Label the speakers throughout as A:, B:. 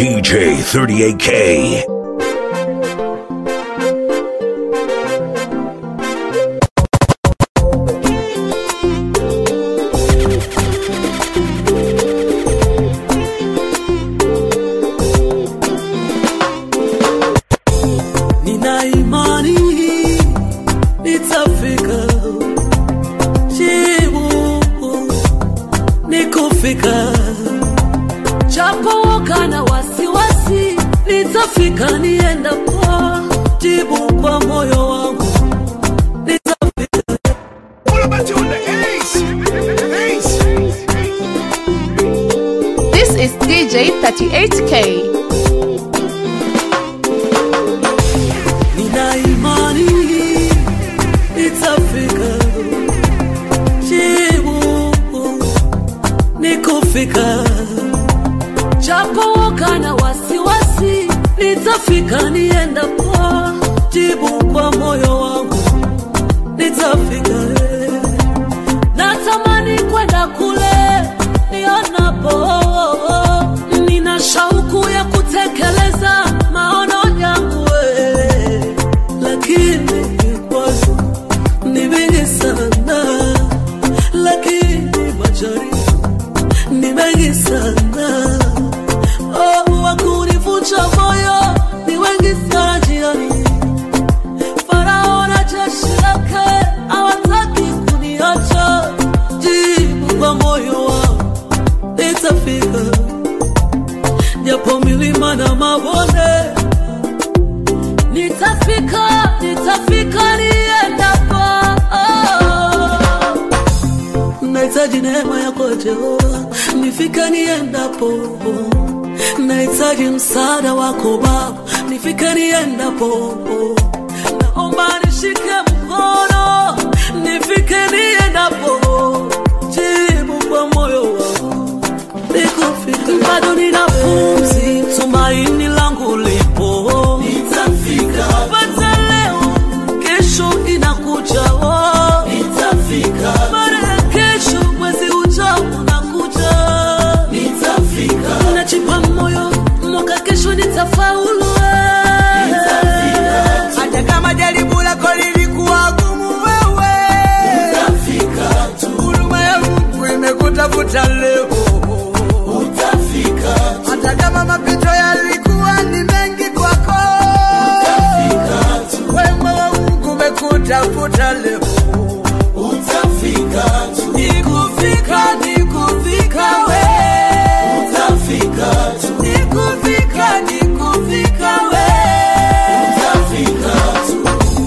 A: DJ 38K.
B: Nina imani nitafika, jibu ni kufika, japo kana wasiwasi, nitafika niendapo, jibu kwa moyo wangu nitafika.
C: This is DJ 38K.
B: Nina imani nitafika, jibu ni kufika, japo kana wasiwasi, nitafika niendapo, jibu kwa moyo wangu nitafika. Natamani kwenda kule nionapo, nina shauku ya kutekeleza maono yangu, eh, lakini vikwazo ni vingi sana, lakini majaribu ni mengi sana. Oh, wakunivunja moyo ni wengi sana njiani. Farao na jeshi lake hawataki kuniacha, jibu kwa moyo wangu nitafika, japo milima na mabonde nitafika, nitafika niendapo. Nahitaji neema yako Jehova, nifike niendapo. Nahitaji msaada wako Baba, nifike niendapo. Naomba nishike mkono, nifike niendapo. Jibu kwa moyo wangu nikufika, bado nina pumzi, tumaini langu lipo, nitafika. Pata leo, kesho inakuja, oh, nitafika. Baada ya kesho, mwezi ujao unakuja, nitafika. Najipa moyo, mwaka kesho nitafaulu, eh. nitafika.
D: hata kama jaribu lako lilikuwa gumu wewe
B: Utafika tu,
D: huruma ya mungu imekutafuta leo
B: utafika tu,
D: hata kama mapito yalikuwa ni mengi kwako
B: utafika tu,
D: wema wa mungu umekutafuta leo
B: utafika tu. Nikufika, nikufika we. Utafika tu. Nikufika, nikufika we. Utafika tu.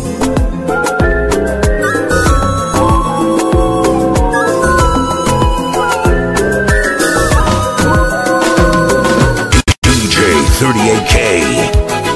A: DJ 38K.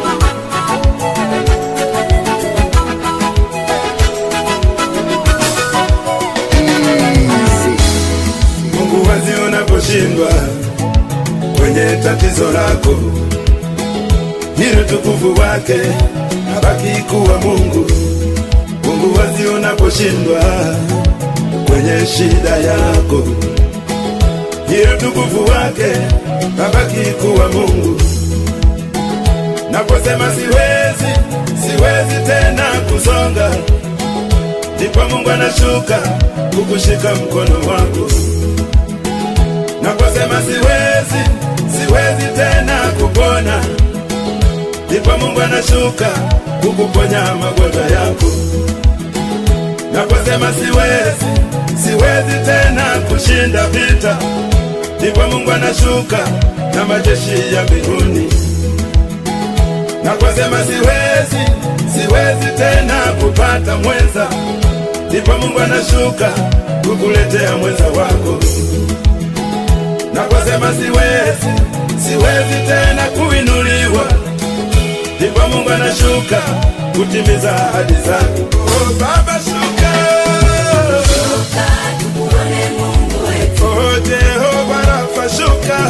E: Mungu wazi unaposhindwa kwenye tatizo lako, ili utukufu wake abaki kuwa Mungu. Mungu wazi unaposhindwa kwenye shida yako, ili utukufu wake abaki kuwa Mungu. Naposema siwezi, siwezi tena kusonga, ndipo Mungu anashuka kukushika mkono wako naposema siwezi, siwezi tena kupona, ndipo Mungu anashuka kukuponya magonjwa yako. Naposema siwezi, siwezi tena kushinda vita, ndipo Mungu anashuka na majeshi ya mbinguni. Naposema siwezi, siwezi tena kupata mwenza, ndipo Mungu anashuka kukuletea mwenza wako naposema siwezi, siwezi tena kuinuliwa, ndipo Mungu anashuka kutimiza ahadi zake. Oh, Baba shuka, oh Jehova Rafa shuka,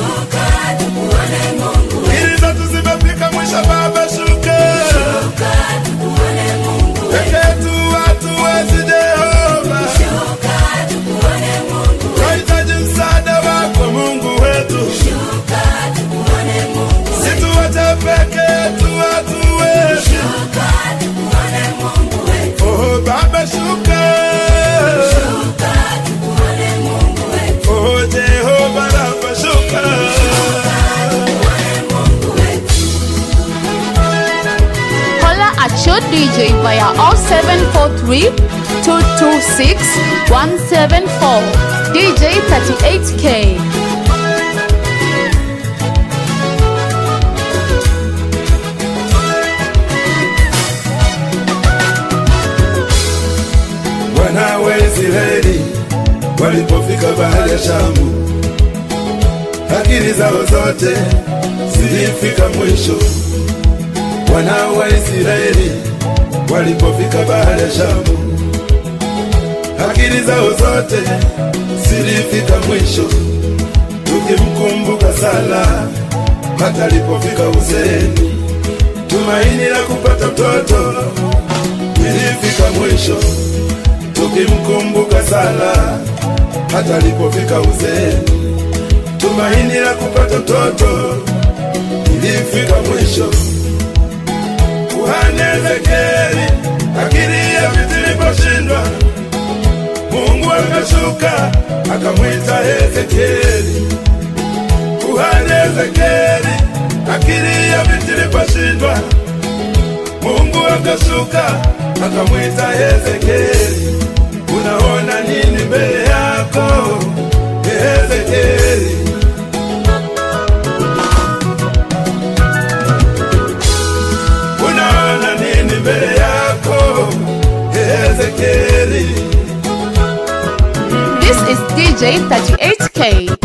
E: ili zetu zimefika mwisho. Baba shuka, peke yetu hatuwezi Jehova, tunahitaji msaada wako Mungu wetu.
C: DJ via 0743 226 174. DJ 38K.
E: Wana wa Israeli walipofika bahari ya Shamu, akili zao zote zilifika mwisho. Wana wa Israeli walipofika bahari ya Shamu, akili zao zote zilifika mwisho. Tukimkumbuka Sala hata alipofika uzeeni, tumaini la kupata mtoto lilifika mwisho tukimkumbuka sana hata alipofika uzeeni, tumaini la kupata mtoto ilifika mwisho. Kuhani Ezekieli akili ya viti iliposhindwa, Mungu akashuka akamwita Ezekieli. Kuhani Ezekieli akili ya viti iliposhindwa, Mungu akashuka akamwita Ezekieli. Unaona nini mbele yako Ezekieli? Unaona nini mbele yako Ezekieli?
C: This is DJ 38K.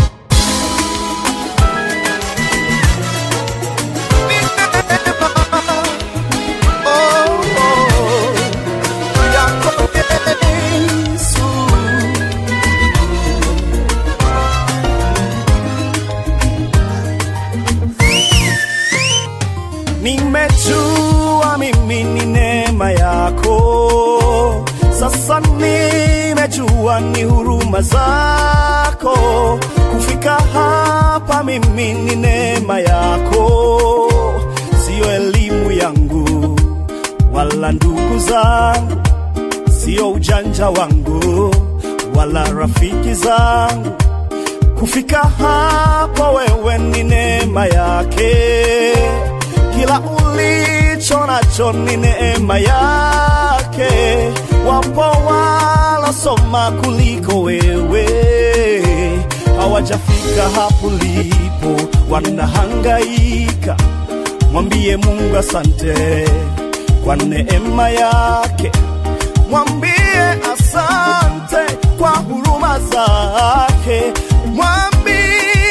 F: Nimejua mimi ni neema yako, sasa nimejua ni huruma zako. Kufika hapa mimi ni neema yako, siyo elimu yangu wala ndugu zangu, siyo ujanja wangu wala rafiki zangu kufika hapo wewe ni neema yake, kila ulicho nacho ni neema yake. Wapo walosoma kuliko wewe, hawajafika hapo ulipo, wanahangaika. Mwambie Mungu asante kwa neema yake, mwambie asante kwa huruma zake, mwambie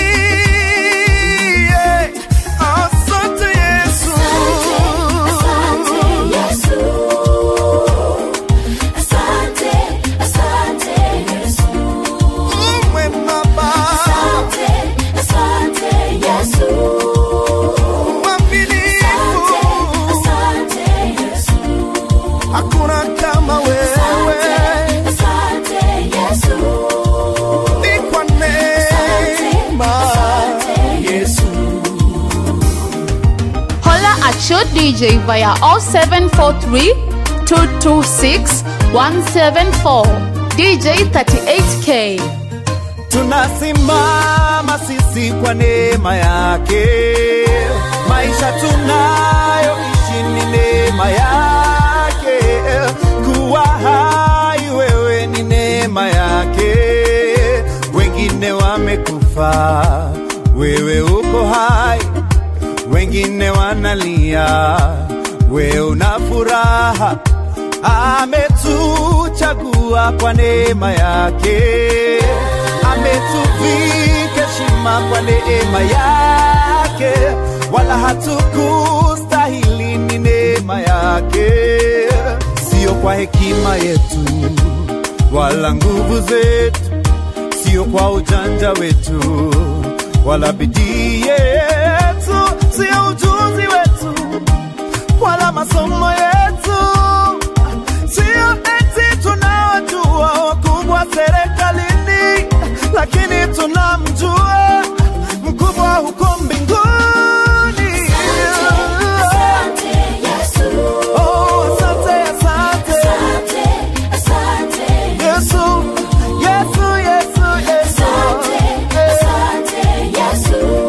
F: asante Yesu. Mwema Baba, mwaminifu, hakuna kama wewe, ni kwa neema Yesu.
C: Holla at your DJ via 0743 226 174. DJ 38K.
F: tunasimama sisi kwa neema yake, maisha tunayoishi ni neema yake, kuwa hai wewe ni neema yake. Wengine wamekufa, wewe uko hai, wengine wanalia, wewe una furaha ametuchagua kwa neema yake, ametuvika heshima kwa neema yake, wala hatukustahili, ni neema yake, sio kwa hekima yetu wala nguvu zetu, sio kwa ujanja wetu wala bidii yetu, sio ujuzi wetu wala masomo yetu, sio eti tunawajua wakubwa serikalini, lakini tunamjua mkubwa huko mbinguni. Oh, asante, asante. Yesu, Yesu, Yesu, Yesu.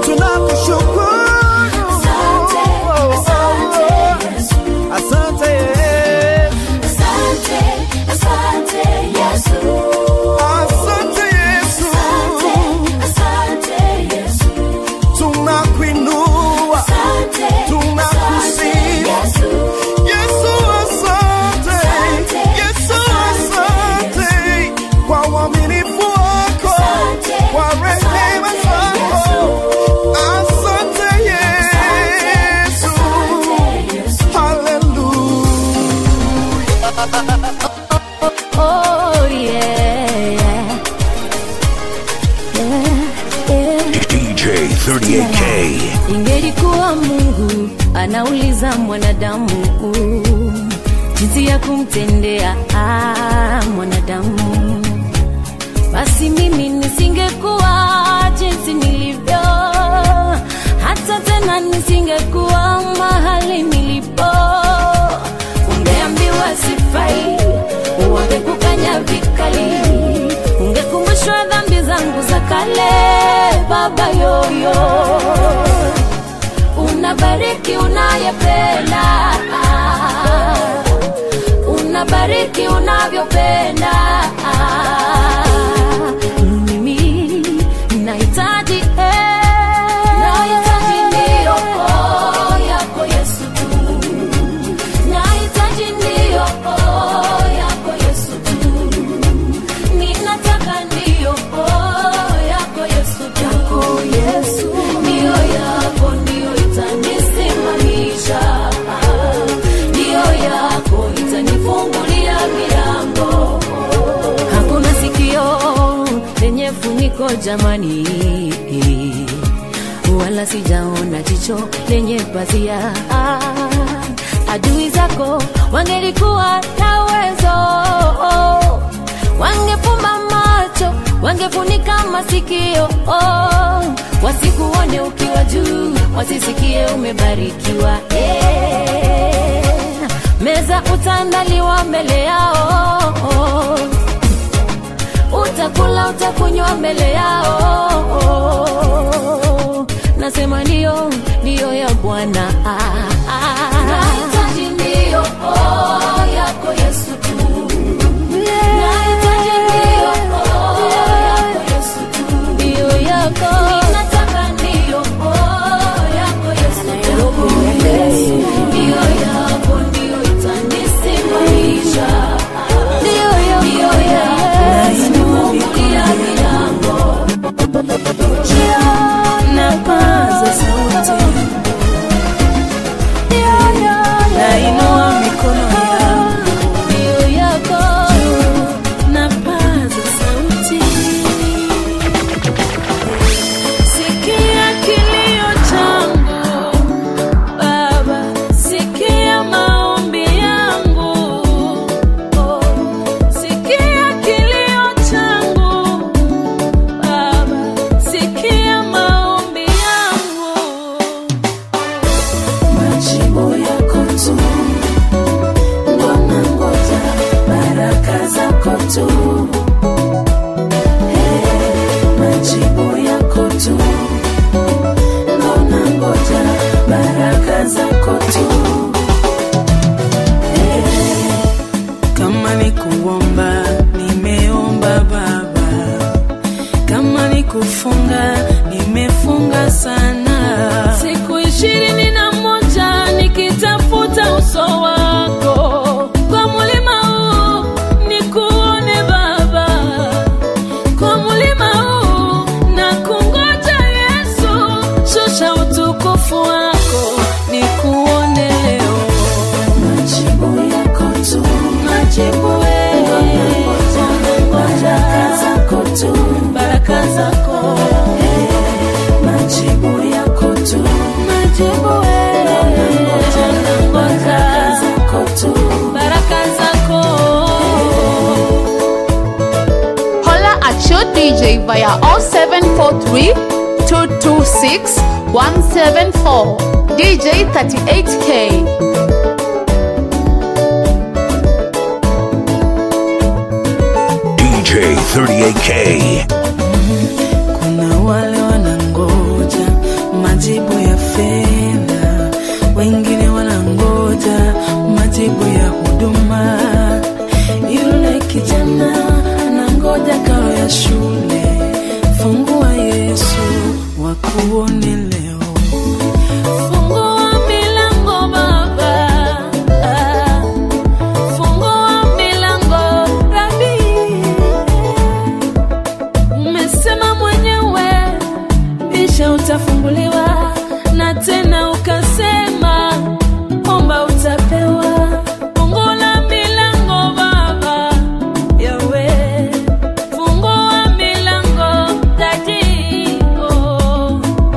A: DJ38K.
G: Ingelikuwa Mungu anauliza mwanadamu jinsi ya kumtendea ah, mwanadamu, basi mimi nisingekuwa jinsi nilivyo, hata tena nisingekuwa mahali nilipo. Ungeambiwa sifai, wangekukanya vikali, ungekumbushwa dhambi zangu za kale, baba yoyo unabariki unayependa, unabariki unavyopenda. Mimi nahitaji eh, nahitaji ndio oh, yako Yesu tu, nahitaji ndio oh, yako Yesu tu, ninataka ndio oh, yako Yesu tu, yako Yesu ndio yako ndio itanisimamisha, ndio yako itanifungulia milango. Hakuna sikio lenye funiko jamani, wala sijaona jicho lenye pazia. Adui zako wangelikuwa na uwezo, wangefumba macho, wangefunika masikio, wasikuone ukiwa juu, wasisikie umebarikiwa. Eh, Meza utaandaliwa mbele yao utakula utakunywa mbele yao. Nasema ndio, ndio ya Bwana. Nahitaji ndio oh, yako Yesu tu. Nahitaji ndio oh, yako Yesu tu. Ndio yako. Ninataka ndio oh, yako Yesu tu. Ndio yako ndio itanisimamisha. Ndio yako. Ndio yako. Itanifungulia milango.
B: napaza sauti nainua mikono yangu
G: Ndio yako.
B: napaza sauti sikia kilio changu baba sikia maombi yangu oh. sikia kilio changu baba sikia maombi yangu majibu yako tu ndo nangoja baraka zako tu Hey, majibu yako tu ndo nangoja baraka zako tu Hey, kama ni kuomba nimeomba baba kama ni kufunga nimefunga sana siku ishirini na moja nikitafuta uso wako kwa mulima huu nikuone baba kwa mulima huu na kungoja yesu shusha utukufu wako nikuone leo majibu yako tu majibu baraka zako tu baraka zako majibu yako tu majibu baraka zako tu baraka zako
C: Holla at your DJ via 0743 226 174. DJ 38K.
A: DJ38K.
B: kuna wale wanangoja majibu ya fedha, wengine wanangoja majibu ya huduma. Yule kijana anangoja karo ya shule, fungua Yesu wakuone leo. Fungua milango Baba, ah, fungua milango Rabi umesema mwenyewe bisha utafunguliwa na tena ukasema omba utapewa fungula milango baba yawe fungua milango tajio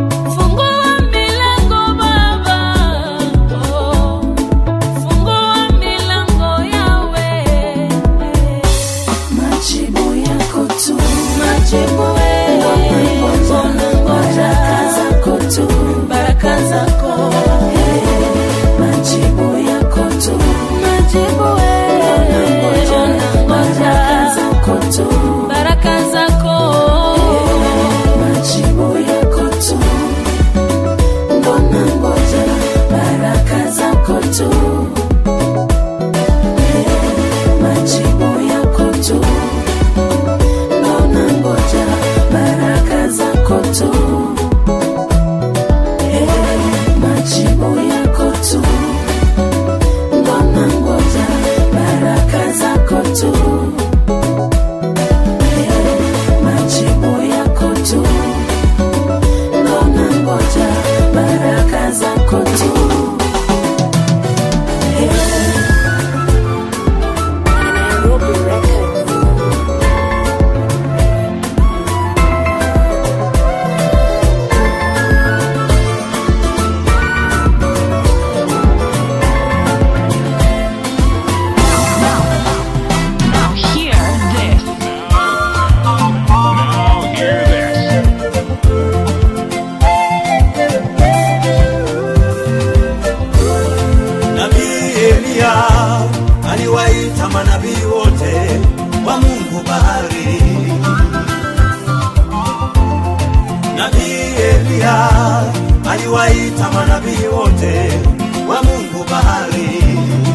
F: Eliya aliwaita manabii wote wa Mungu bahari.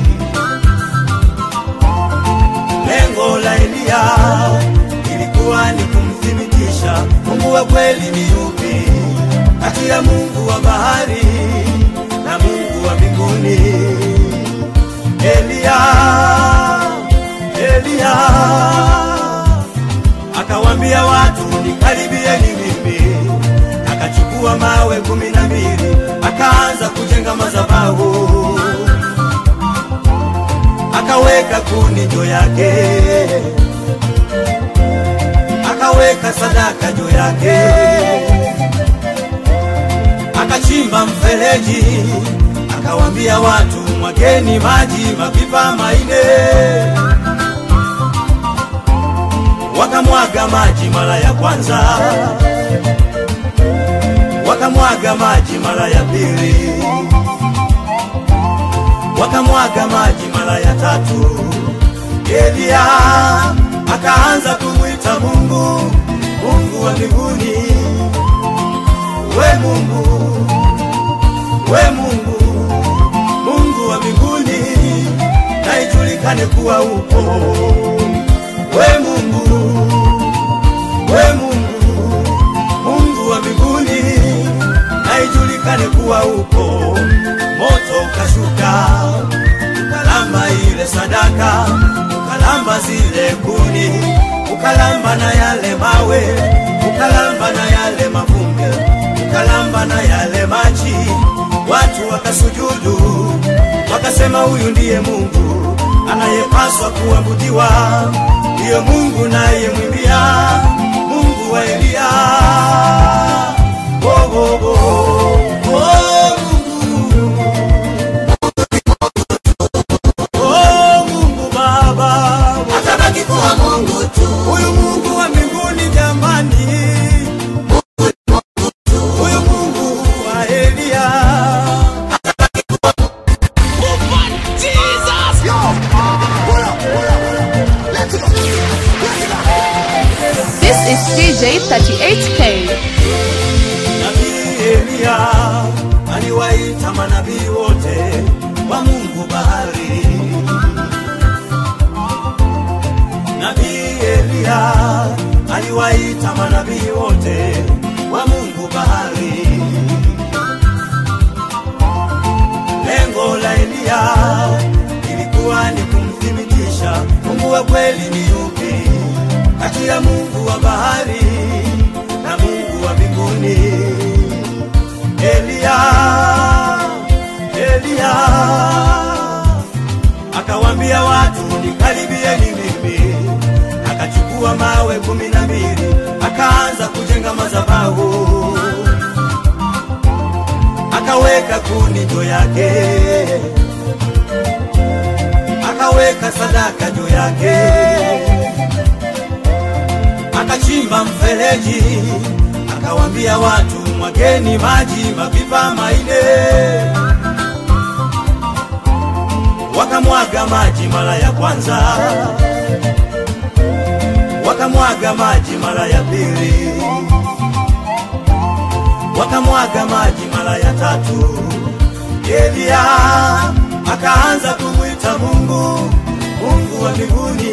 F: Lengo la Eliya ilikuwa ni kumthibitisha Mungu wa kweli ni yupi kati ya Mungu wa bahari na Mungu wa mbinguni. Eliya, Eliya akawambia watu nikaribieni mimi, akachukua mawe kumi na mbili akaanza kujenga madhabahu, akaweka kuni juu yake, akaweka sadaka juu yake, akachimba mfereji, akawambia watu mwageni maji mapipa maine wakamwaga maji mara ya kwanza, wakamwaga maji mara ya pili, wakamwaga maji mara ya tatu. Eliya akaanza kumwita Mungu, Mungu wa mbinguni, we Mungu, we Mungu, Mungu wa mbinguni, na ijulikane kuwa upo we Mungu, we Mungu, Mungu wa mbinguni, na ijulikane kuwa upo. Moto ukashuka ukalamba ile sadaka, ukalamba zile kuni, ukalamba na yale mawe, ukalamba na yale mavumbi, ukalamba na yale maji. Watu wakasujudu, wakasema huyu ndiye Mungu anayepaswa kuabudiwa ndiyo Mungu naye mwimbia Mungu wa Eliya. Oh, oh, oh. Oh, Mungu. Oh, Mungu Baba
B: atabaki kuwa Mungu tu,
F: huyu Mungu wa mbinguni jamani, huyu Mungu wa Eliya.
C: This is DJ 38K.
F: Nabii Eliya aliwaita manabii wote wa Mungu bahari. Nabii Eliya aliwaita manabii wote wa Mungu bahari. Lengo la Eliya ilikuwa ni kumthibitisha Mungu wa kweli ni yupi kati ya Mungu wa bahari na Mungu wa mbinguni. Eliya, Eliya akawambia watu nikaribieni mimi, akachukua mawe kumi na mbili akaanza kujenga madhabahu, akaweka kuni juu yake, akaweka sadaka juu yake akachimba mfereji, akawambia watu mwageni maji mapipa maine, wakamwaga maji mara ya kwanza, wakamwaga maji mara ya pili, wakamwaga maji mara ya tatu. Eliya akaanza kumwita Mungu, Mungu wa mbinguni,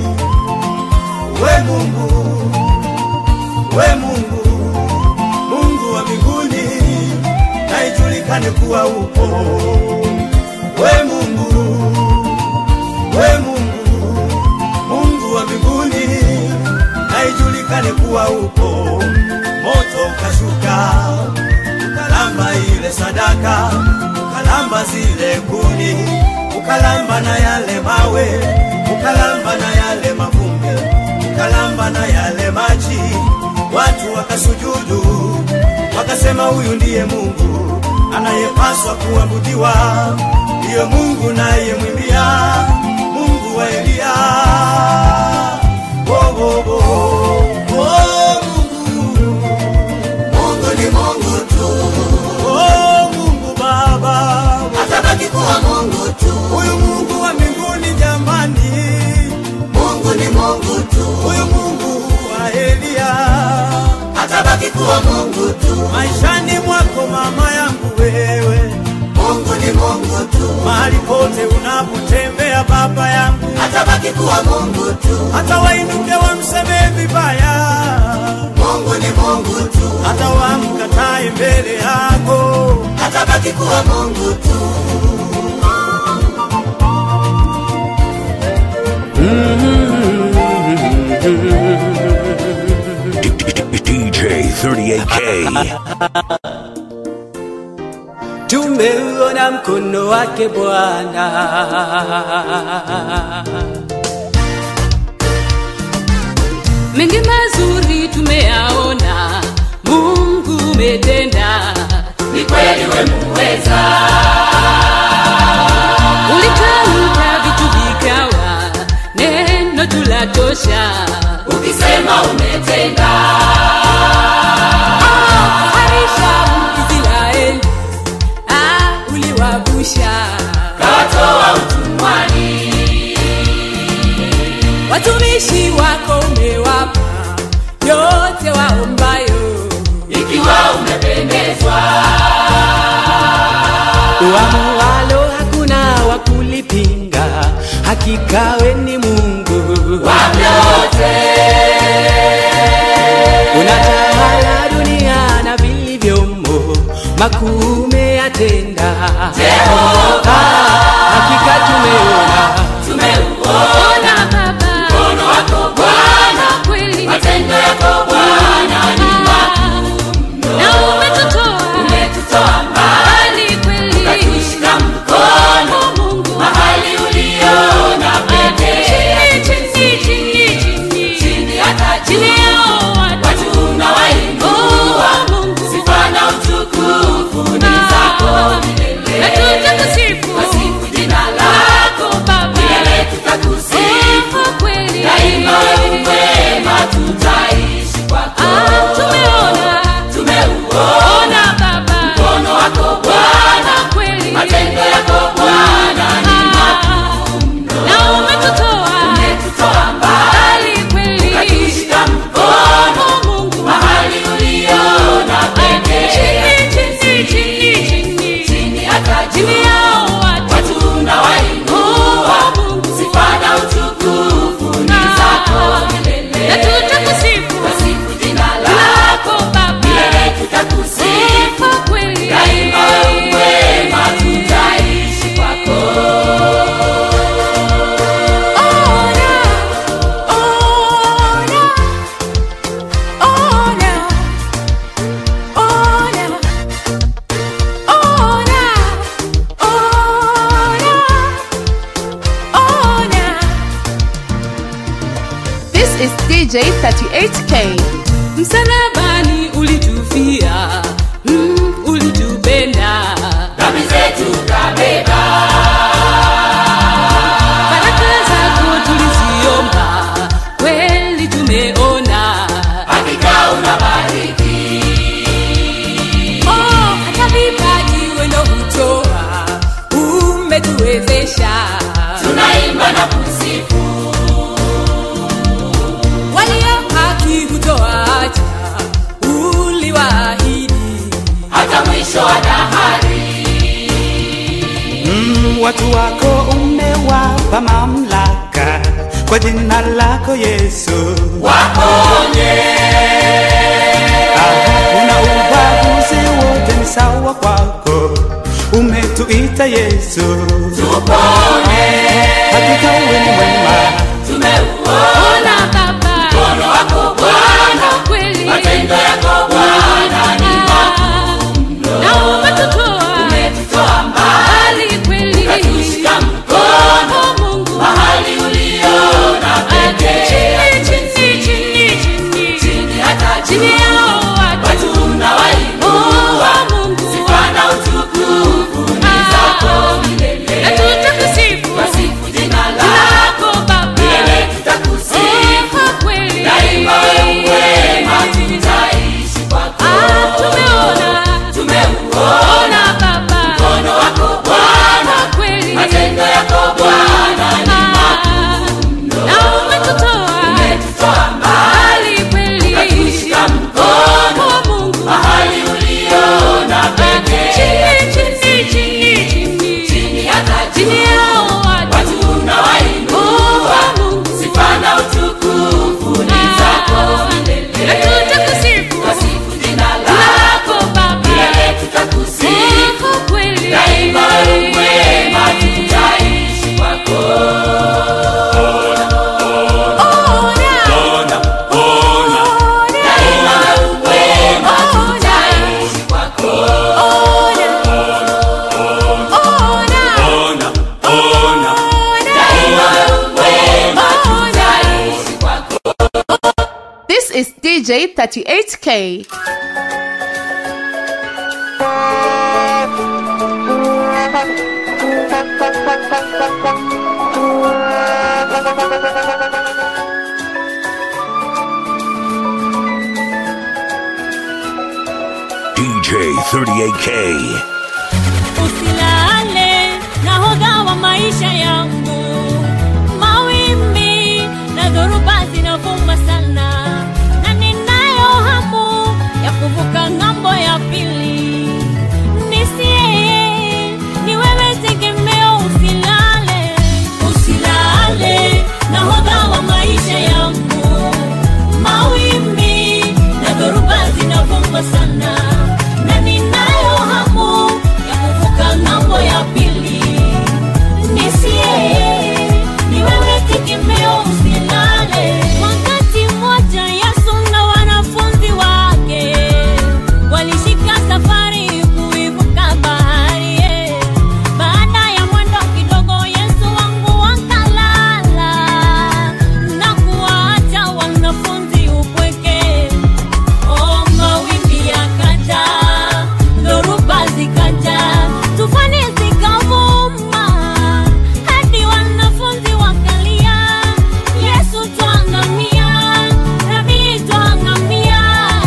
F: we Mungu, we Mungu, Mungu wa mbinguni, na ijulikane kuwa upo. We Mungu, we Mungu, Mungu wa mbinguni, na ijulikane kuwa upo. Moto ukashuka ukalamba ile sadaka, ukalamba zile kuni, ukalamba na yale mawe, ukalamba na yale mavumbi, ukalamba na yale maji. Watu wakasujudu, wakasema huyu ndiye Mungu anayepaswa kuabudiwa, ndiyo Mungu naye mwimbia Mungu wa Eliya. Oh, oh, oh. Oh, Mungu.
B: Mungu ni Mungu tu,
F: Oh, Mungu Baba,
B: atabaki kuwa Mungu tu,
F: huyu Mungu wa mbinguni jamani,
B: Mungu ni Mungu tu,
F: huyu Mungu wa Eliya.
B: atabaki kuwa Mungu
F: tu. Maishani mwako mama yangu wewe, Mungu ni Mungu tu. Mahali pote unapotembea baba yangu, atabaki kuwa Mungu tu. Hata wainuke wamsemee vibaya, Mungu ni Mungu tu. Hata wamkatae mbele yako, atabaki kuwa Mungu tu.
A: DJ 38K.
F: Tumeuona mkono wake Bwana.
G: mengi mazuri tumeyaona mungu umetenda ni kweli wemuweza ulitamka vitu vikawa neno tulatosha ukisema umetenda Ah, harisha Israeli, ah, uliwavusha kawatoa utumwani watumishi wako umewapa yote waombayo, ikiwa umependezwa.
F: Uamualo hakuna wa kulipinga, hakika we ni Mungu wa
G: vyote.
F: unatawala dunia na vilivyomo, makuu umeyatenda.
G: Jehova.
F: Ah, hakika tumeona
G: Tumeuona Baba mkono wako Bwana, kweli matendo yako Bwana ni makuu na umetutoa umetutoa mbali kweli, ukatushika mkono Mungu mahali uliona pekee chini chini chini chini chini hata chini yao watu unawainua Mungu sifa na utukufu ni zako milele na tutakusifu wasifu jina lako Baba milele tutakusifu kweli daima wewe mwema tutaishi kwako tumeona tumeuona Baba mkono wako Bwana kweli matendo yako Bwana ni makuu na umetutoa umetutoa mbali kweli ukatushika mkono Mungu mahali uliona pekee chini chini chini chini chini hata chini yao watu unawainua Mungu sifa na utukufu ni zako milele na tutakusifu wasifu jina lako Baba milele tutakusifu kweli daima wewe mwema tutaishi kwako ona ona ona ona ona ona
C: This is DJ 38K.
G: msalabani ulitufia mm, ulitupenda dhambi zetu kabeba baraka zako tuliziomba kweli tumeona hakika unabariki oh, hata vipaji wendo hutoa umetuwezesha tunaimba na kusifu walio haki hutoacha uliwaahidi hata mwisho wa dahari
F: Mm, watu wako umewapa mamlaka kwa jina lako Yesu.
G: waponye
F: Una ubaguzi wote ni sawa kwako, umetuita Yesu.
G: tupone
F: Hakika wewe ni mwema,
G: tumeuona baba mkono wako bwana kweli matendo yako bwana ni makuu na umetutoa umetutoa mbali kweli ukatushika mkono mungu mahali uliona pekee chini chini chini chini chini hata chini yao watu unawainua mungu sifa na utukufu ni zako milele na tutakusifu
C: DJ 38K.
A: DJ 38K.
G: usilale nahodha wa maisha yangu mawimbi na dhoruba zinavuma sana na ninayo hamu ya kuvuka ng'ambo ya pili nisie ni wewe tegemeo usilale usilale nahodha wa maisha yangu mawimbi na dhoruba zinavuma sana na ninayo hamu ya kuvuka ng'ambo ya pili nisie ni wewe tegemeo usilale wakati mmoja yesu na wanafunzi wake walishika safari kuivuka bahari eh. baada ya mwendo kidogo yesu wangu wakalala na kuwaacha wanafunzi upweke Oh, mawimbi yakaja, dhoruba zikaja, tufani zikavuma, hadi wanafunzi wakalia, Yesu twangamia, Rabi twangamia.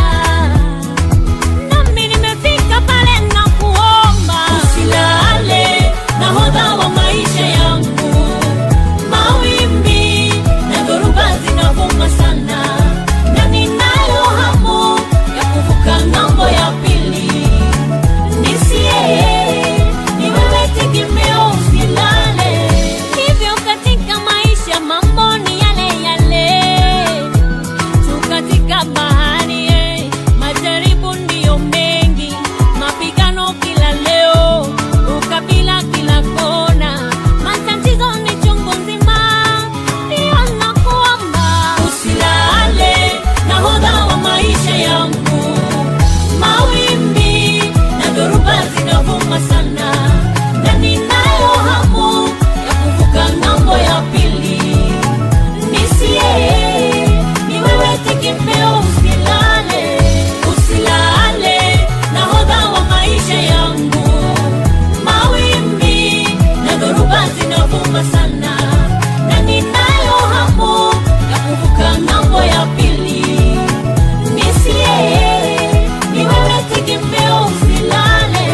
G: Nami nimefika pale na kuomba, usilale, nahodha wa maisha yangu, mawimbi na dhoruba zinavuma sana na ninayo hamu ya kuvuka ng'ambo ya pili nisie ni wewe tegemeo usilale hivyo katika maisha mambo ni yale yale tu katika bahari eh, majaribu ndiyo mengi mapigano kila leo ukabila kila kona matatizo ni chungu nzima ndiyo nakuomba usilale nahodha wa maisha yangu mawimbi na dhoruba zinavuma sana na ninayo hamu ya kuvuka ng'ambo ya pili nisie ni wewe tegemeo usilale usilale nahodha wa maisha yangu mawimbi na dhoruba zinavuma sana na ninayo hamu ya kuvuka ng'ambo ya pili nisie ni wewe tegemeo usilale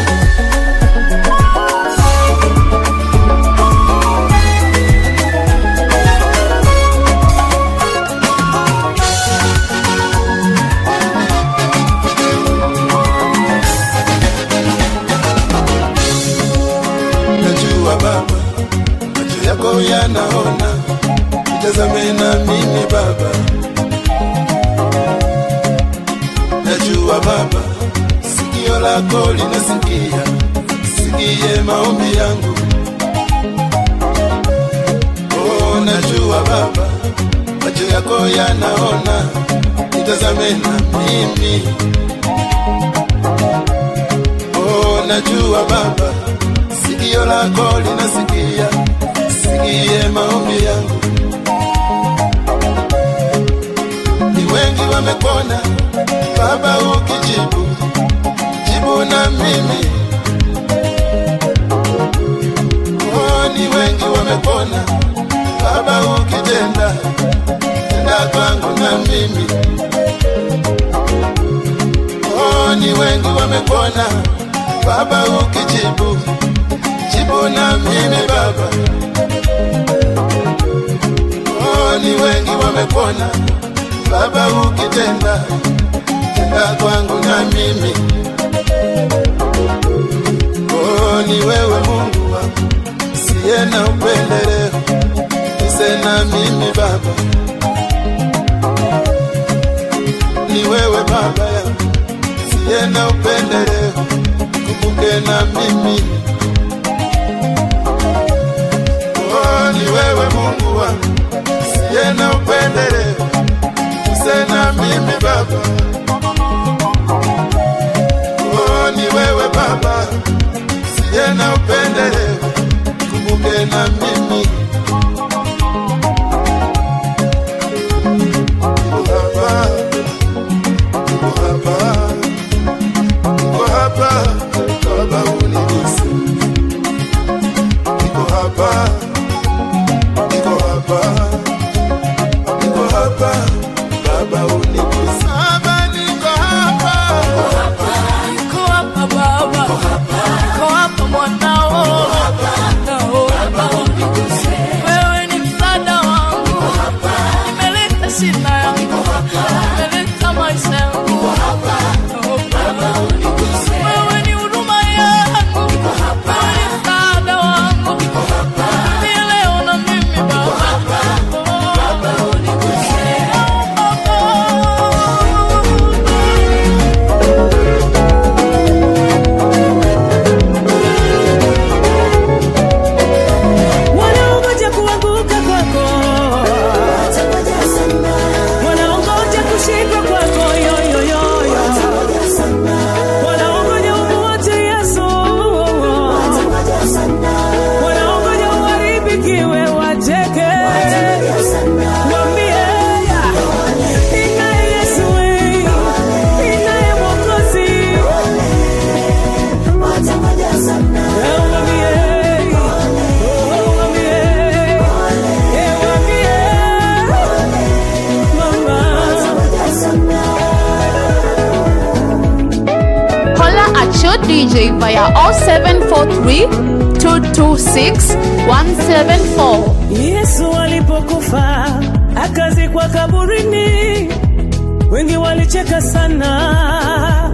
E: najua baba macho yako yanaona itazame na mimi baba najua baba sikio lako linasikia sikie maombi yangu oh, najua baba macho yako yanaona itazame na mimi oh, najua baba sikio lako linasikia sikie maombi yangu ni wengi wamepona baba ukijibu jibu na mimi oh, ni wengi wamepona baba ukitenda tenda kwangu na mimi oh, ni wengi wamepona baba ukijibu jibu na mimi baba oh, ni wengi wamepona baba ukitenda tenda kwangu na mimi oh, ni wewe mungu wangu siye na upendeleo ise na mimi baba ni wewe baba yangu siye na upendeleo kumbuke na mimi oh, ni wewe mungu wangu siye na upendeleo ise na mimi baba oh, ni wewe baba siye na upendeleo kumbuke na mimi baba
C: at your DJ via 0743 226 174.
H: Yesu alipokufa akazikwa kaburini, wengi walicheka sana.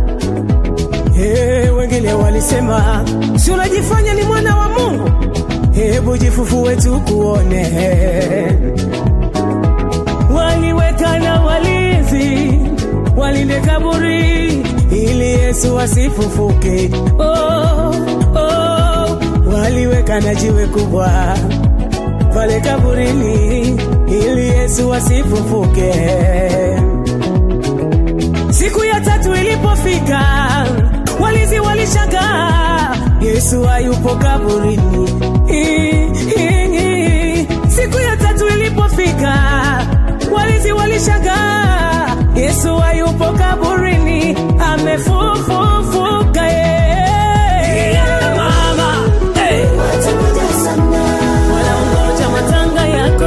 H: Hey, wengine walisema si unajifanya ni mwana wa Mungu, hebu jifufue tukuone. Waliweka na walinzi walinde kaburi ili Yesu asifufuke. Oh, oh, waliweka na jiwe kubwa pale kaburini ili Yesu asifufuke. Siku ya tatu ilipofika, walinzi walishangaa, Yesu hayupo kaburini. I- i- i- Siku ya tatu ilipofika, walinzi walishangaa, Yesu hayupo kaburini, amefufuka. Yeah. Mama, hey. Wanaongoja matanga yako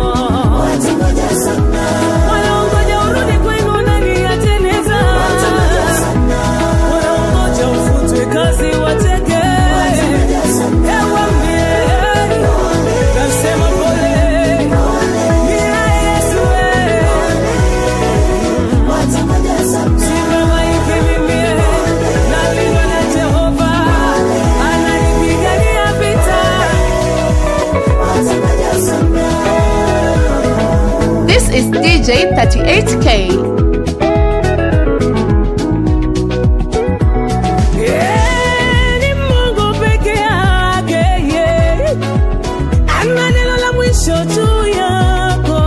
H: wanaongoja urudi kwenu ndani ya jeneza, wanaongoja ufutwe kazi wateke. Ewambie, nasema pole, ni Yesu sibabaike mimi, nalindwa na Jehova, ananipigania vita.
C: This is DJ 38K.
H: Yeah, ni Mungu peke yake, yeah. Ana neno la mwisho juu yako.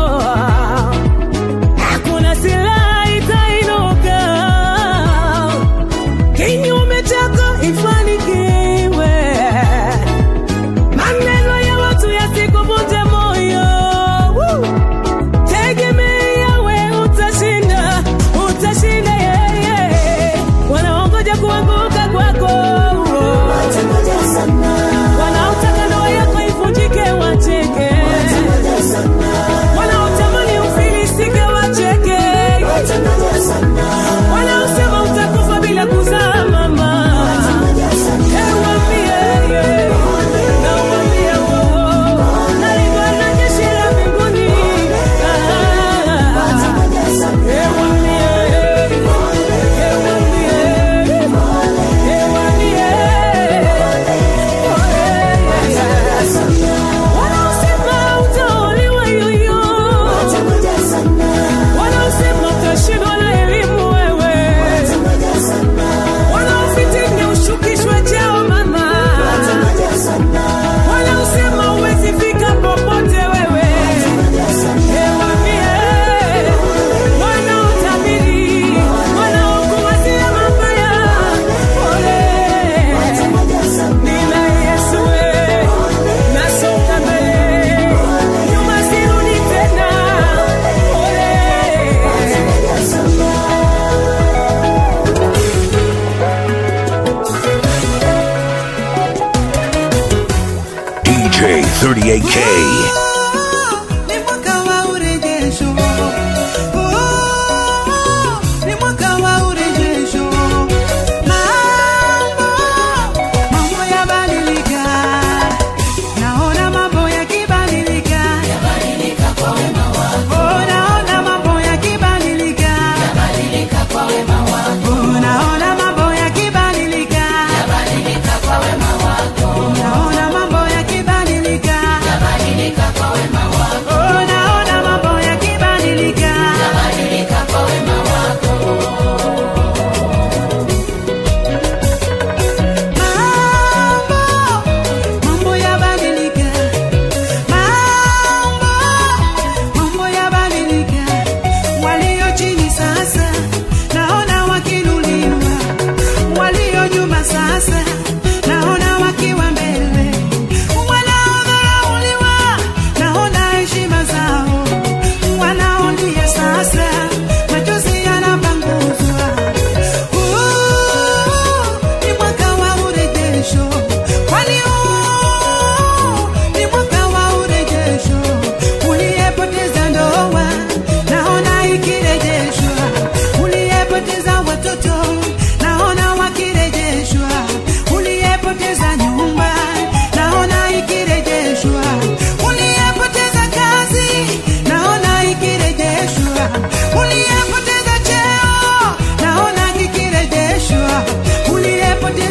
H: Hakuna silaha itainuka kinyume chako ifanikiwe. Maneno ya watu yasikuvunje moyo. Woo! Tegemea we utashinda, utashinda yeye. Wanaongoja kuanguka kwako, wanaotaka ndoa yako ivunjike wacheke, wanaotamani ufilisike wacheke, wanaosema utakufa bila kuzaa mama. Ewambie, na uwambie wao, nalindwa na jeshi la mbinguni. Ah. Wanaosema utaolewa yoyo, wanaosema utashindwa na elimu wewe, wanaofitini ushukishwe cheo mama, wanaosema huwezi fika popote wewe, ewambie wanaotabiri, wanaokuwazia mabaya, pole. Nina Yesu we, nasonga mbele, nyuma sirudi tena, pole.
A: DJ 38K.
D: Ni mwaka wa urejesho. Oh, ni mwaka wa urejesho. Mambo, mambo yabadilika. Naona mambo yakibadilika. Oh, naona mambo yakibadilika. Oh, naona mambo yakibadilika. Naona mambo yakibadilika.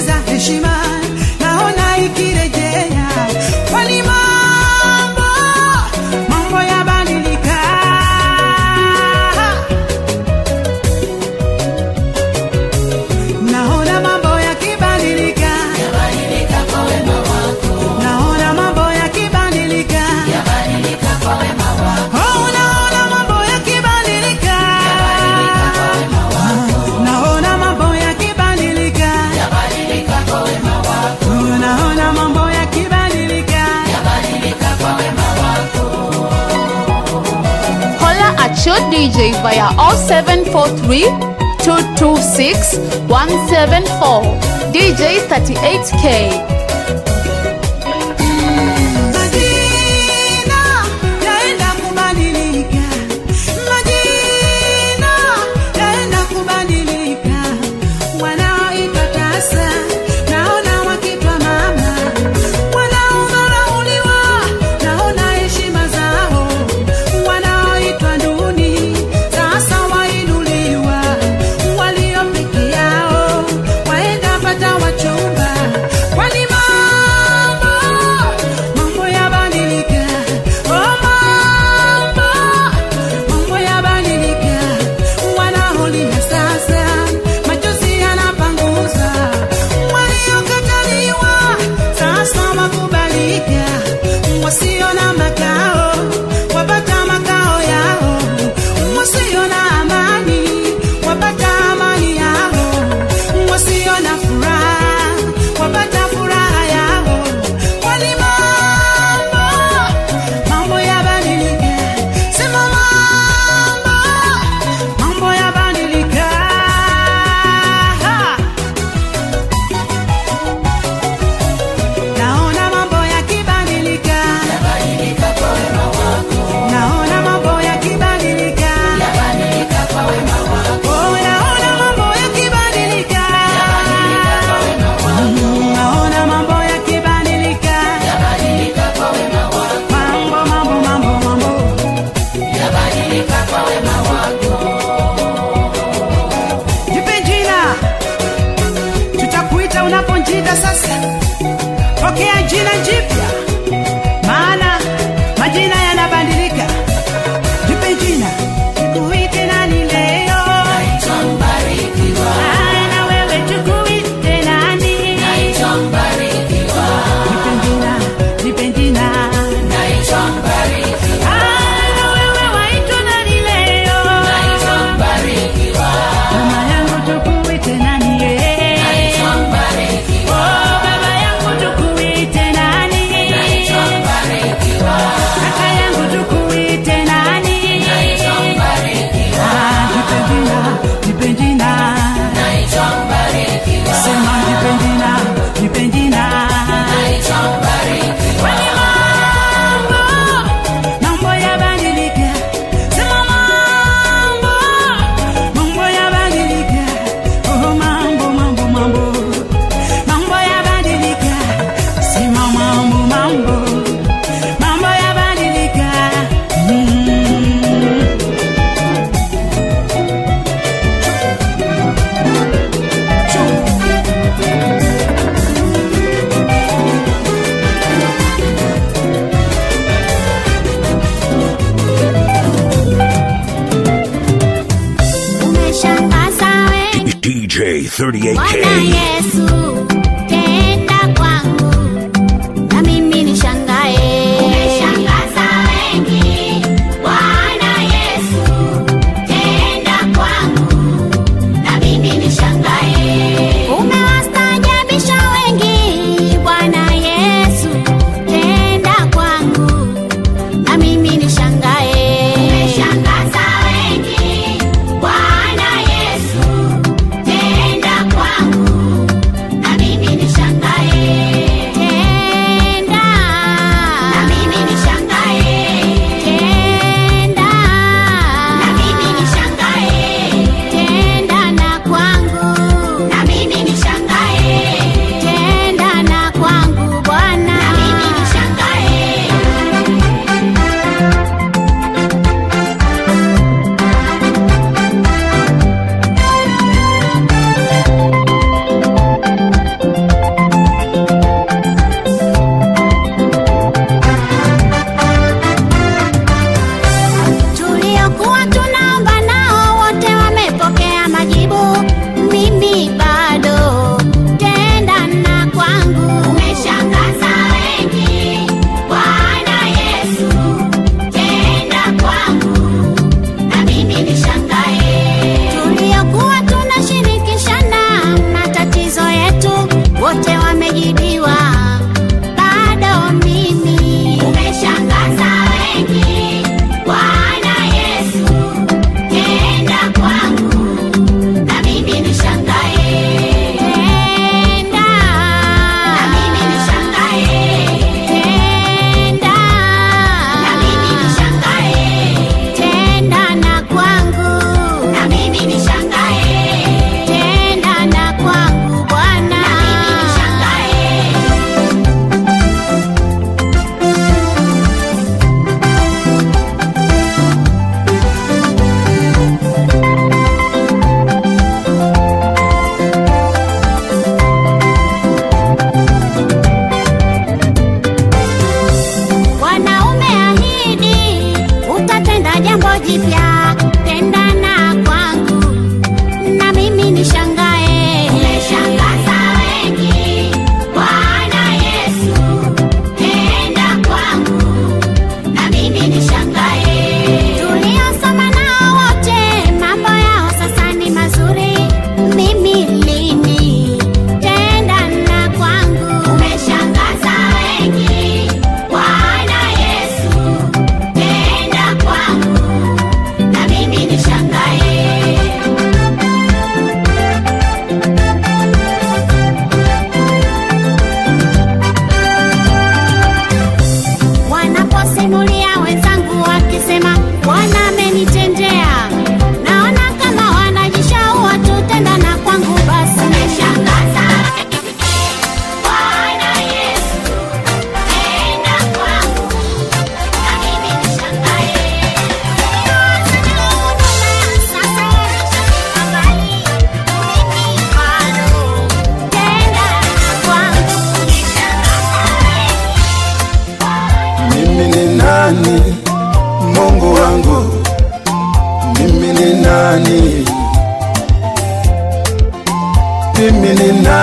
H: za heshima naona ikirejea kwani mambo mambo yabadilika naona mambo yakibadilika naona mambo yakibadilika Oh, naona mambo yakibadilika naona mambo yakibadilika Oh, naona mambo yakibadilika
C: Holla at your DJ via 0743 226 174. DJ 38K.
H: Majina yaenda kubadilika, majina yaenda kubadilika. Wanaoitwa tasa naona wakitwa mama, wanaodharauliwa naona heshima zao, wanaoitwa duni sasa wainuliwa, walio peke yao waenda pata wachumba, kwani mambo mambo yabadilika, oh mambo mambo yabadilika, wanaolia sasa machozi yanapanguza, waliokataliwa sasa wakubalika, wasio na makao wapata makao yao, wasio na amani wapata amani yao, wasio na furaha wapata furaha yao, kwani mambo mambo yabadilika, sema mambo mambo yabadilika. Naona mambo yakibadilika, naona mambo yakibadilika, oh, naona mambo yakibadilika, Mm, naona mambo yakibadilika, mambo mambo mambo mambo Jipe jina, tutakuita unaponjida sasa. Pokea jina jipya, maana majina yanabadilika. Jipe jina, tukuite nani leo? Ah, na wewe tukuite nani? Jipe jina, jipe jina. Ah, na wewe waitwa nani leo? Mama yangu tukuite nani ye? Oh, baba yangu tukuite nani? Kaka yangu tukuite nani? Ah, jipe jina, jipe jina. Sema jipe jina, jipe jina. Kwani mambo, mambo yabadilika. Sema mambo, mambo yabadilika. Oh, mambo, mambo, mambo. Mambo yabadilika. Sema mambo, mambo. Mambo yabadilika. Mm.
G: Umeshangaza wengi
A: DJ
G: Bwana
A: 38K.
G: Yesu tenda kwangu na mimi nishangae. Umeshangaza wengi Bwana Yesu tenda kwangu na mimi nishangae. Umewastaajabisha wengi Bwana Yesu tenda kwangu na mimi nishangae. Umeshangaza wengi Bwana Yesu tenda kwangu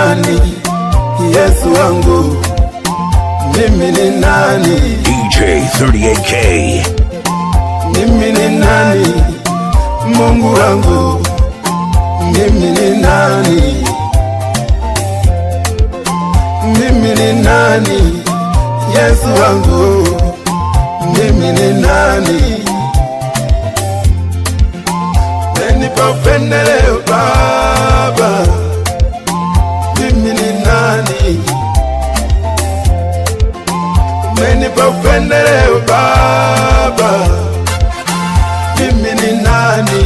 E: nani? Yesu wangu, mimi ni nani?
A: DJ 38K.
E: Mimi ni nani? Mungu wangu, mimi ni nani? Mimi ni nani? Yesu wangu, mimi ni nani? Umenipa upendeleo Baba, mimi ni nani? Umenipa upendeleo Baba, mimi ni nani?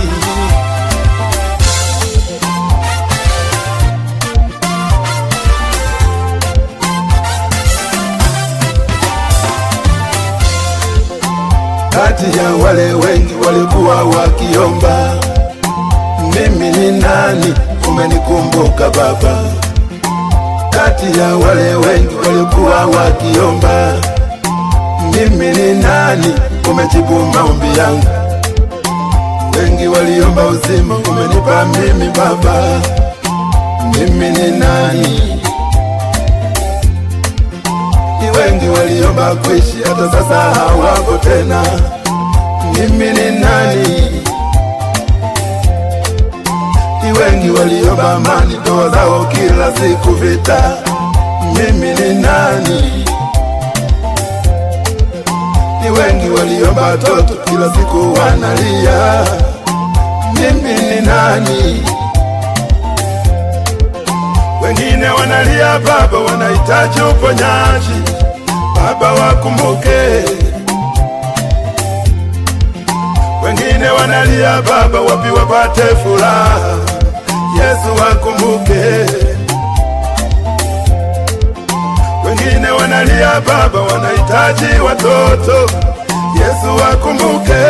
E: Kati ya wale wengi walikuwa wakiomba, mimi ni nani? Umenikumbuka Baba. Kati ya wale wengi walikuwa wakiomba, mimi ni nani? Umejibu maombi yangu. Wengi waliomba uzima, umenipa mimi Baba. Mimi ni nani? Ni wengi waliomba kuishi, hata sasa hawako tena. Mimi ni nani? Ni wengi waliomba amani, ndoa zao kila siku vita. Mimi ni nani? Ni wengi waliomba watoto, kila siku wanalia. Mimi ni nani? Wengine wanalia Baba, wanahitaji uponyaji. Baba wakumbuke. Wengine wanalia Baba, wapi wapate furaha. Yesu wakumbuke. Wengine wanalia Baba, wanahitaji watoto. Yesu wakumbuke.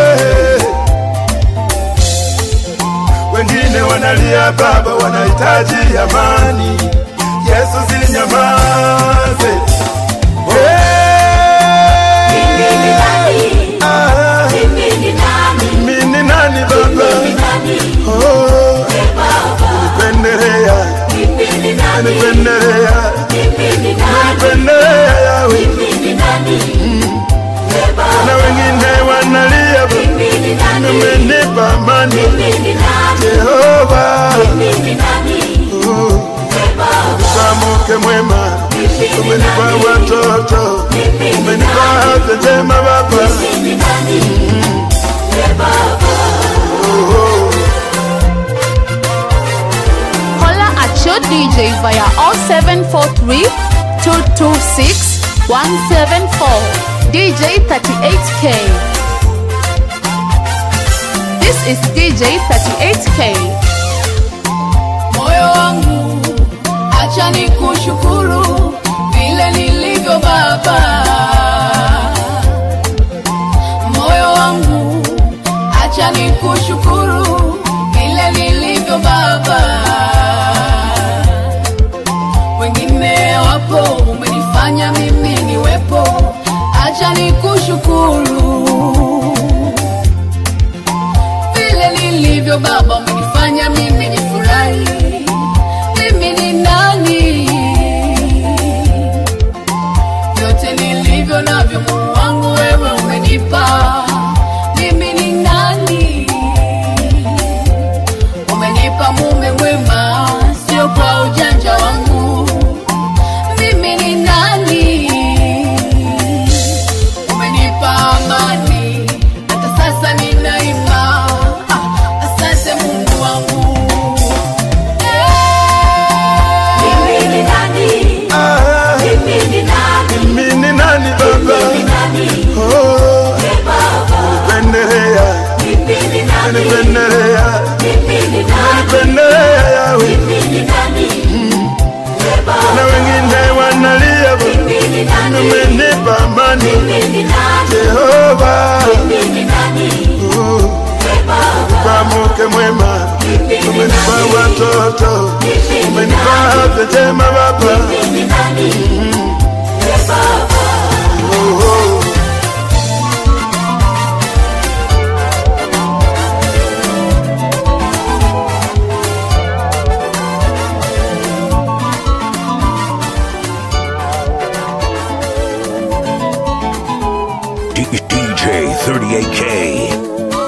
E: Wengine wanalia Baba, wanahitaji amani. Yesu sinyamaze. Hey! Ah, mimi ni nani Baba? Oh, unipendelea, unipendelea, unipendelea Yawe. Na wengine wanalia Baba, umenipa amani Jehova. Oh, umenipa mke mwema, umenipa watoto, umenipa afya njema Baba.
C: Holla at your DJ via 0743 226 174. DJ 38K. This is DJ 38K.
B: moyo wangu, acha nikushukuru vile nilivyo Baba. Moyo wangu, acha nikushukuru vile nilivyo Baba. Wengine wapo, umenifanya mimi niwepo, acha nikushukuru vile nilivyo Baba, umenifanya mimi nifurahi. Mimi ni nani? Vyote nilivyo navyo, Mungu wangu, wewe umenipa. Mimi ni nani? Umenipa mume mwema, sio kwa ujanja wangu. Mimi ni nani? Umenipa amani, hata sasa ninaimba. Ah, Asante Mungu wangu.
E: Ah, mimi ni nani Baba? Oh, unipendelea, unipendelea, unipendelea Yawe. Na wengine wanalia Baba, umenipa amani Jehova. Oh, umenipa mke mwema, umenipa watoto, umenipa afya njema Baba. Oh, oh.
A: 38K.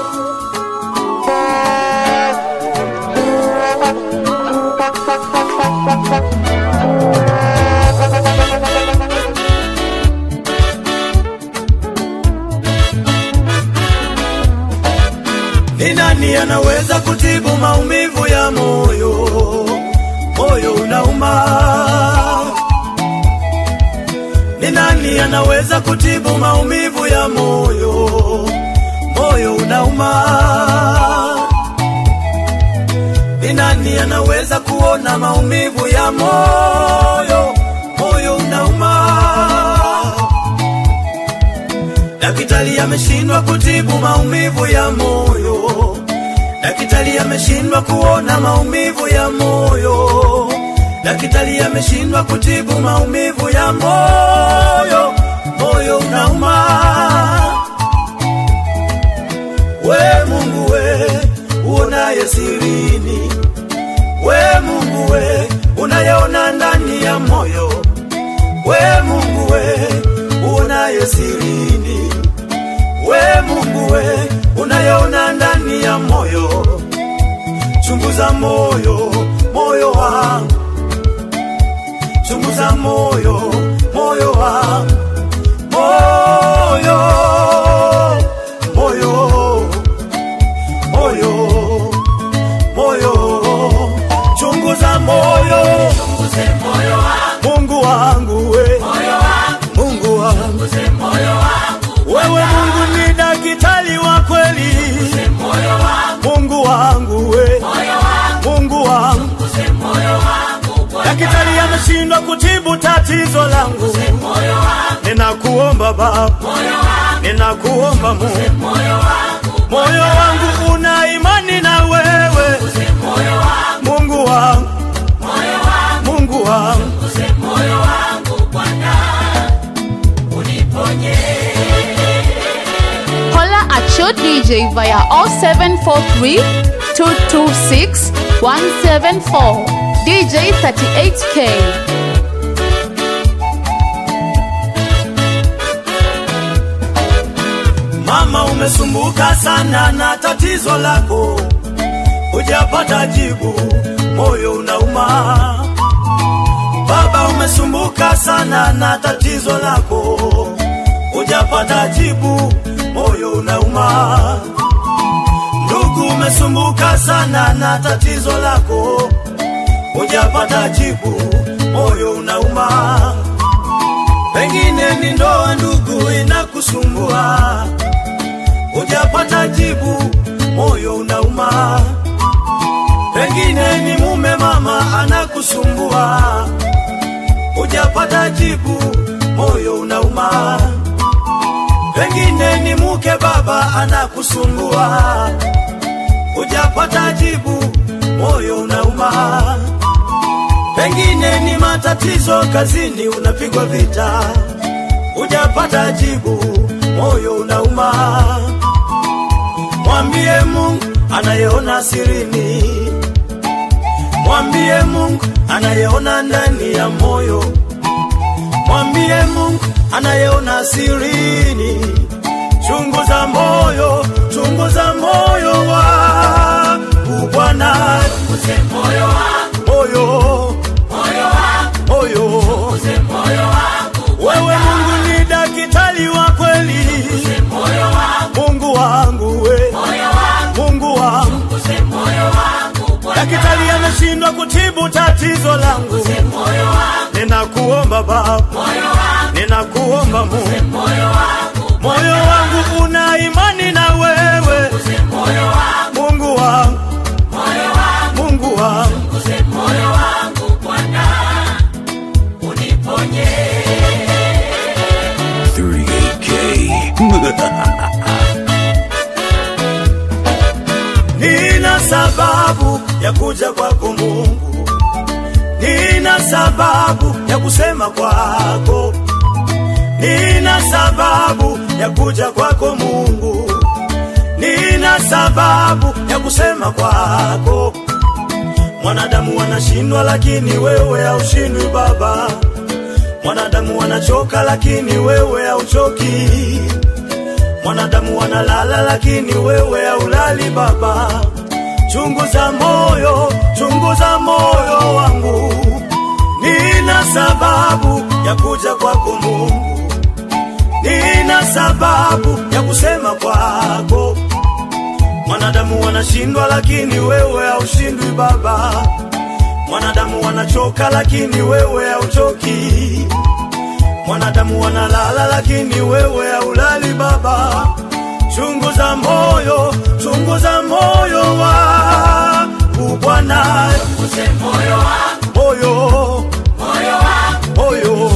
F: Ni nani anaweza kutibu maumivu ya moyo? Moyo unauma. Ni nani anaweza kutibu maumivu ya moyo? Moyo unauma. Ni nani anaweza kuona maumivu ya moyo? Moyo unauma. Daktari ameshindwa kutibu maumivu ya moyo. Daktari ameshindwa kuona maumivu ya moyo. Daktari ameshindwa kutibu maumivu ya moyo. Moyo unauma. We Mungu we uonaye sirini, we Mungu we unayeona ndani ya moyo, we Mungu we uonaye sirini, we Mungu we unayeona ndani ya moyo, chunguza moyo, moyo wangu, chunguza moyo, moyo wangu, moyo, moyo, moyo, moyo, chunguza moyo, Mungu wangu we, Mungu wangu, wewe Mungu ni daktari wa kweli, Mungu wangu we, Mungu wangu, daktari ameshindwa kutibu tatizo langu, ninakuomba Baba, ninakuomba Mungu, moyo wangu una imani na wewe, Mungu wangu, Mungu wangu
C: Holla at your DJ via 0743 226 174. DJ 38K.
F: Mama, umesumbuka sana na tatizo lako, hujapata jibu, moyo unauma. Baba, umesumbuka sana na tatizo lako, hujapata jibu, moyo unauma. Ndugu, umesumbuka sana na tatizo lako, hujapata jibu, moyo unauma. Pengine ni ndoa, ndugu, inakusumbua hujapata jibu, moyo unauma. Pengine ni mume mama anakusumbua, hujapata jibu, moyo unauma. Pengine ni mke baba anakusumbua, hujapata jibu, moyo unauma. Pengine ni matatizo kazini, unapigwa vita, hujapata jibu, moyo unauma. Mwambie Mungu anayeona sirini, mwambie Mungu anayeona ndani ya moyo, mwambie Mungu anayeona sirini. Chunguza moyo, chunguza moyo wangu Bwana, moyo, moyo, wewe Mungu ni daktari wa kweli, Mungu wangu we, Mungu wangu, daktari ameshindwa kutibu tatizo langu, ninakuomba Baba, ninakuomba Mungu, moyo wangu una imani na wewe, Mungu wangu, Mungu wangu,
A: 38K.
F: Nina sababu ya kuja kwako Mungu, nina sababu ya kusema kwako, nina sababu ya kuja kwako Mungu, nina sababu ya kusema kwako. Mwanadamu wanashindwa, lakini wewe haushindwi Baba. Mwanadamu wanachoka, lakini wewe hauchoki. Mwanadamu wanalala, lakini wewe haulali Baba. Chunguza moyo, chunguza moyo wangu, nina sababu ya kuja kwako Mungu, nina sababu ya kusema kwako. Mwanadamu wanashindwa, lakini wewe haushindwi Baba. Mwanadamu wanachoka, lakini wewe hauchoki. Mwanadamu wanalala, lakini wewe haulali Baba. Chunguza moyo, chunguza moyo wangu Bwana, moyo, moyo,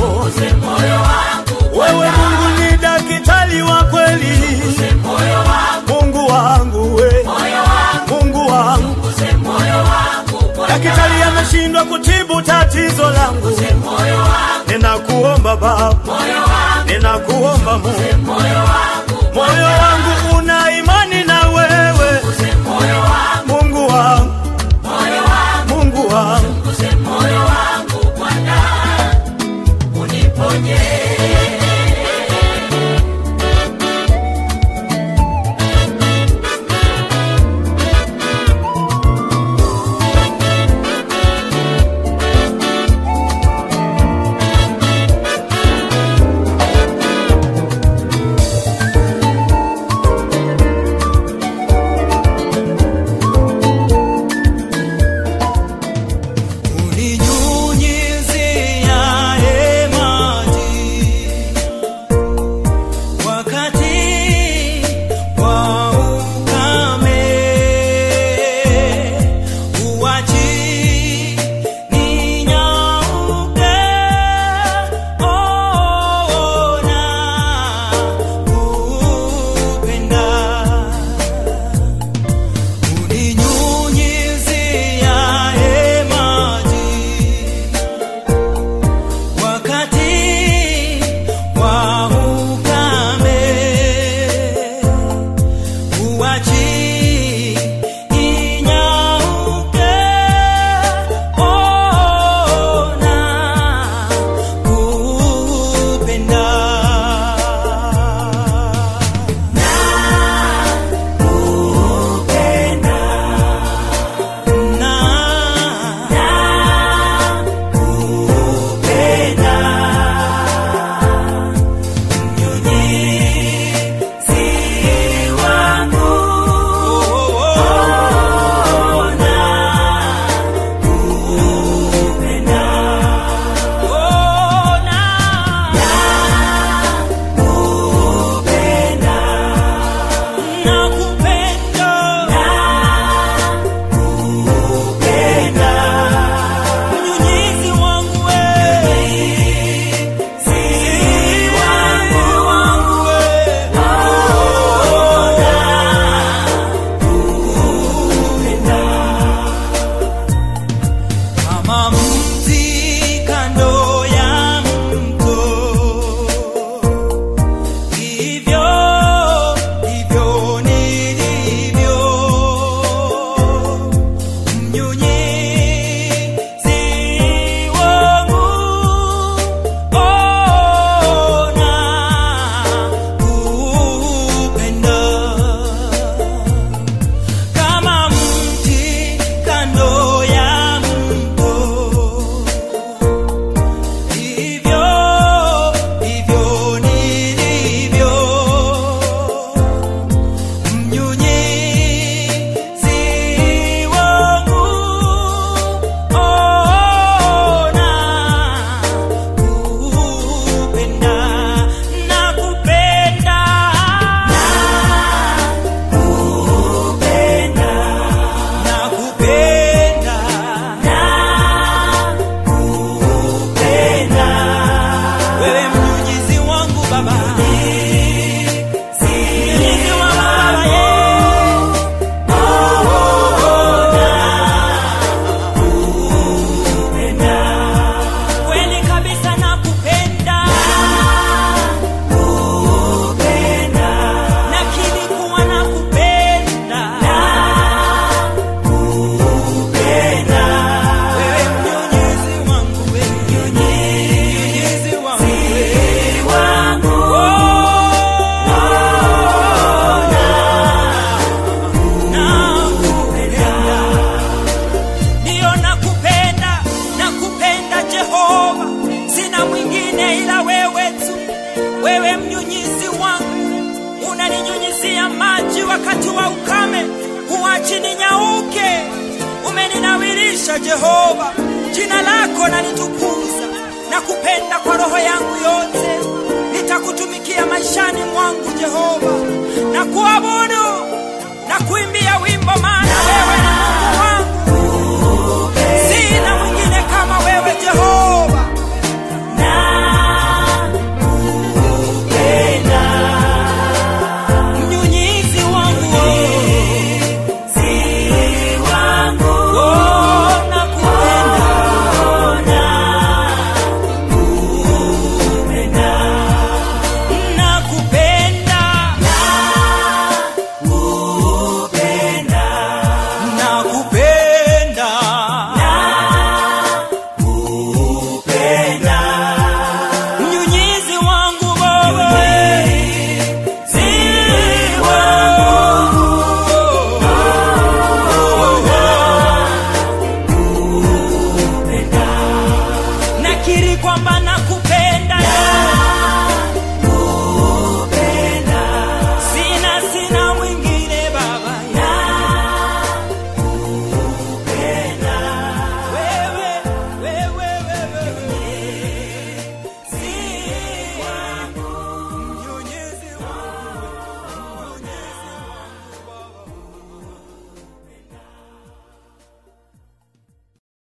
F: wewe Mungu ni daktari wa kweli, Mungu wangu we, Mungu wangu, daktari ameshindwa kutibu tatizo langu, ninakuomba Baba, ninakuomba Mungu, moyo wangu una imani na wewe, Mungu wangu, Mungu wangu, uninyunyizia maji
I: wa ukame, huachi ninyauke. Umeninawirisha Jehova, jina lako nalitukuza na kupenda kwa roho yangu yote. Nitakutumikia maishani mwangu Jehova, na kuabudu na kuimbia wimbo, maana wewe ni Mungu wangu, sina mwingine kama wewe Jehova. Mnyunyizi wangu oh, nakupenda. Nakupenda. Nakupenda. Mnyunyizi wangu wewe. Si wangu. Nakiri kwamba nakupenda